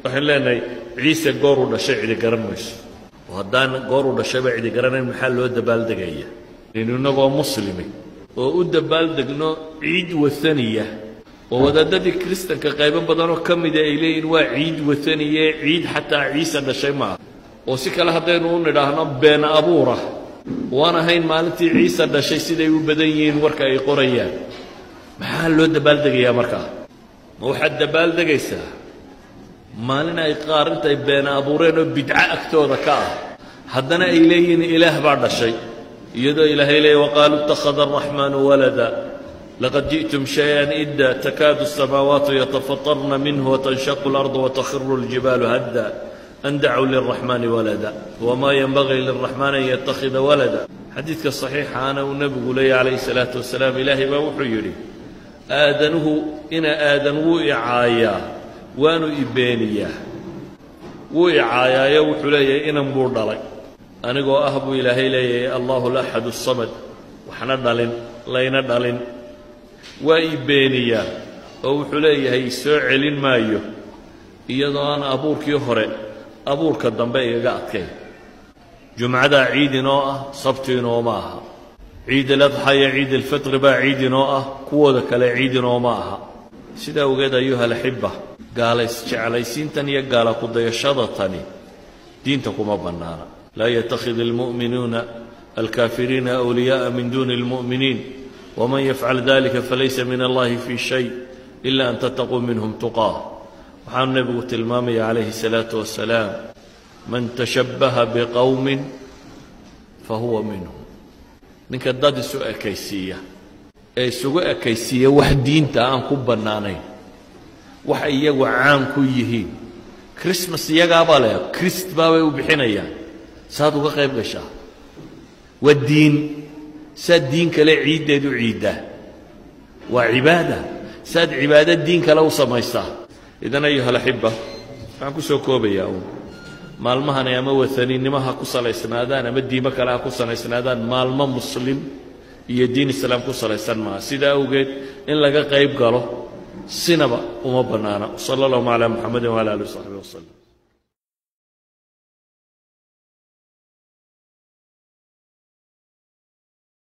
waxaan leenahay ciise gooruu dhashay cidi garan mayso oo haddaan gooruu dhashayba cidi garanayn maxaa loo dabaaldegaya inu innagoo muslimi oo u dabaaldegno ciid waaniya oo wadaadadii kiristanka qaybo badanoo ka mida ay leeyihin waa ciid waaniye ciid xataa ciise dhashay maaha oo si kale haddaynu u nidhaahno been abuura waan ahayn maalintii ciise dhashay siday u badan yihiin warka ay qorayaan maxaa loo dabaaldegayaa markaa ma waxaad dabaaldegaysaa maalin ay qaar intay been abuureen oo bidco agtooda ka ah haddana ay leeyihiin ilaah baa dhashay iyadoo ilaahay leeya waqaaluu ittakhada araxmaanu walada laqad ji'tum shay-an idda takaadu asamaawaatu yatafatarna minhu watanshaqu اlardu watakhiru اljibaalu hadda an dacuu liraxmaani walada wamaa yenbagii liraxmaan an yattakhida walada xadiidka saxiixaana uu nebigu leeyahy calayhi salaatu wasalaam ilaahay baa wuxuu yidhi aadanuhu ina aadan wuu icaayaa waanu ibeeniyaa wuu icaayaayo wuxuu leeyahay inan buu dhalay anigoo ah buu ilaahay leeyahay allahu laxadu samad waxna dhalin layna dhalin waa i beeniyaa oo wuxuu leeyahay soo celin maayo iyadoo aan abuurkii hore abuurka dambe igaga adkayn jumcadaa ciid inoo ah sabti inooma aha ciid aladxa iyo ciid alfitri baa ciid inoo ah kuwooda kale ciid inooma aha sidaa ogeed ayuha alaxiba gaalays jeclaysiintan iyo gaala kudayashada tani diinta kuma bannaana laa yattakhid almu'minuuna alkaafiriina awliyaءa min duni اlmu'miniin wman yafcal dalika falaysa min allahi fi shay ila an tattaquu minhum tuqaa waxaanu nebigu tilmaamaya calayhi الsalaatu wasalaam man tashabbaha biqowmin fahuwa minhum ninka dad isu ekaysiiya ee isugu ekaysiiya wax diinta aan ku bannaanayn waxa iyagu caan ku yihiin christmas iyagaabaa leh christ baabay u bixinayaan saad uga qayb gashaa waa diin saad diin kale ciiddeed u ciiddaa waa cibaada saad cibaado diin kale u samaysaa idan ayuha alaxiba waxaan ku soo koobayaa uun maalmahani ama wataninnimo ha ku salaysnaadaan ama diimo kale ha ku salaysnaadaan maalmo muslim iyo diin islaam ku salaysan maaha sidaa awgeed in laga qayb galo sinaba uma bannaana sala allahuma calaa muxamedin wala alih w saxbi wasalam